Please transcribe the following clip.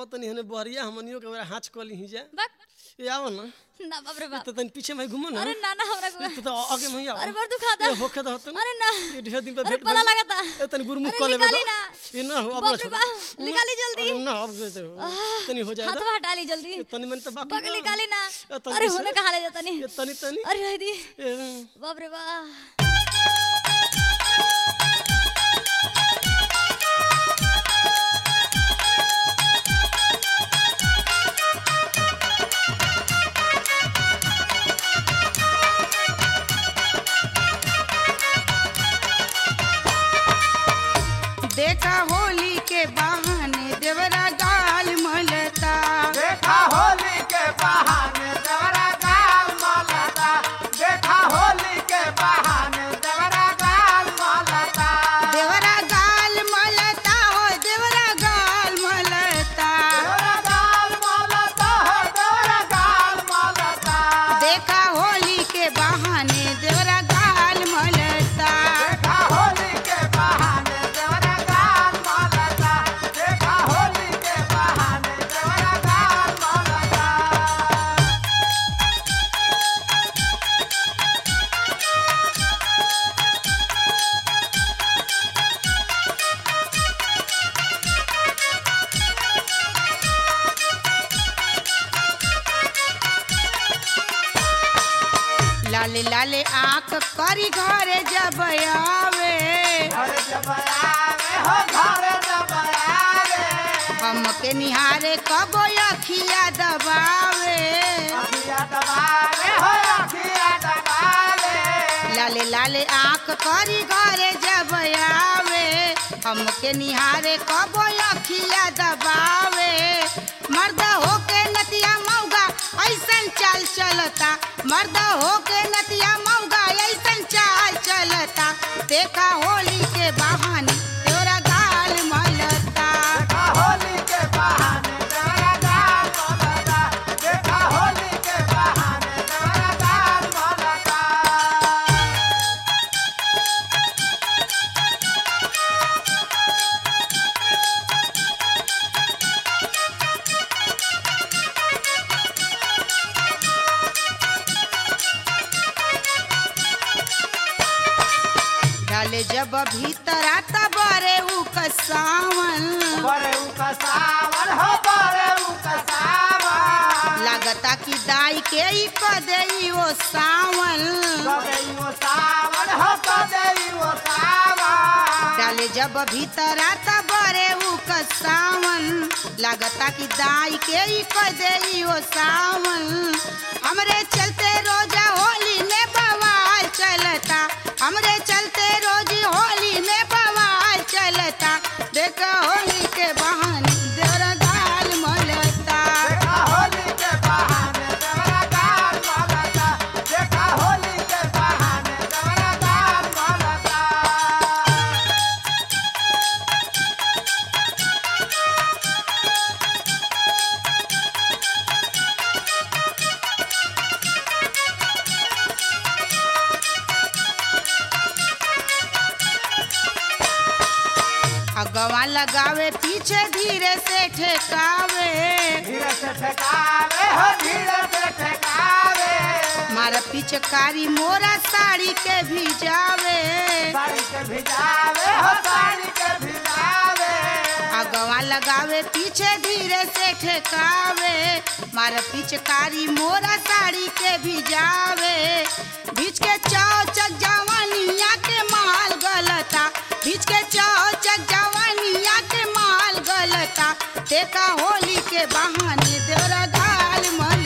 आवत तनी हने बहरिया हमनियो के बेरा हाथ कली ही जा बक ए आओ ना ना बाप रे बाप तो तनी पीछे में घुमो ना अरे ना ना हमरा को तो तो आगे में ही आओ अरे बड़ दुखाता ए होखे तो होतन अरे ना ये ढेर दिन पे अरे भेंट पला भइल। लगाता ए तनी गुरुमुख अरे कर लेबे निकाली तो। ना। ये ना हो अब बाप रे छोड़। बाप, निकाली जल्दी। अरे ना अब से तनी हो हाथ जाएगा हटा ली जल्दी तनी मन तो बाकी बक बा। निकाली ना ए, तनी अरे से- होने कहा ले जाता नहीं ये तनी तनी अरे रह दी ए, बाप रे बाप देखा होली के बहाने देवरा गाल मलता देखा होली के बहाने देवरा गाल मलता देखा होली के बहाने देवरा गाल मलता देवरा गाल मलता हो देवरा गाल मलता देवरा गाल मलता हो देवरा गाल मलता देखा होली के बहाने देवरा गाल मलता देखा होली के बहाने देवरा गाल मलता देखा होली के बहाने देवरा गाल मलता लाले लाले आंख करी घरे जब आवे घर जब आवे हो घर जब आवे हमके निहारे कबो अखिया दबावे अखिया दबावे हो अखिया दबावे लाले लाले आंख करी घरे जब आवे हमके निहारे कबो अखिया दबावे मर्द होके नतिया मौगा ऐसन चाल चलता मर्द होके नतिया मौगा ऐसन चाल चलता देखा होली के बहाने तोरा गाल मलता देखा होली के बहाने देवरा गाल मलता देखा होली के बहाने देवरा गाल मलता डाले जब भीतर आता बरे उ कसावन बरे उका सावन हो बरे उका सावन लागता कि दाई के ही क देई वो सावन कबे वो सावन हो कबे वो सावन डाले जब भीतर आता बरे उ सावन लागता कि दाई के ही क देई वो सावन हमरे चलते रोजा होली में बवाल चलता हमरे चलते रोज होली में बवाल चलता देखा होली के बहाने देवरा गाल मलता देखा होली के बहाने देवरा गाल मलता देखा होली के बहाने देवरा गाल मलता अगवा लगावे पीछे धीरे से ठेकावे धीरे से ठेकावे हो धीरे से ठेकावे मारा पिचकारी मोरा साड़ी के भिजावे साड़ी के भिजावे हो साड़ी के भिजावे अगवा लगावे पीछे धीरे से ठेकावे मारा पिचकारी मोरा साड़ी के भिजावे बीच के चौचक जवानिया के माल गलता बीच के चौचक जवानिया के माल गलता देखा होली के बहाने देवरा गाल मल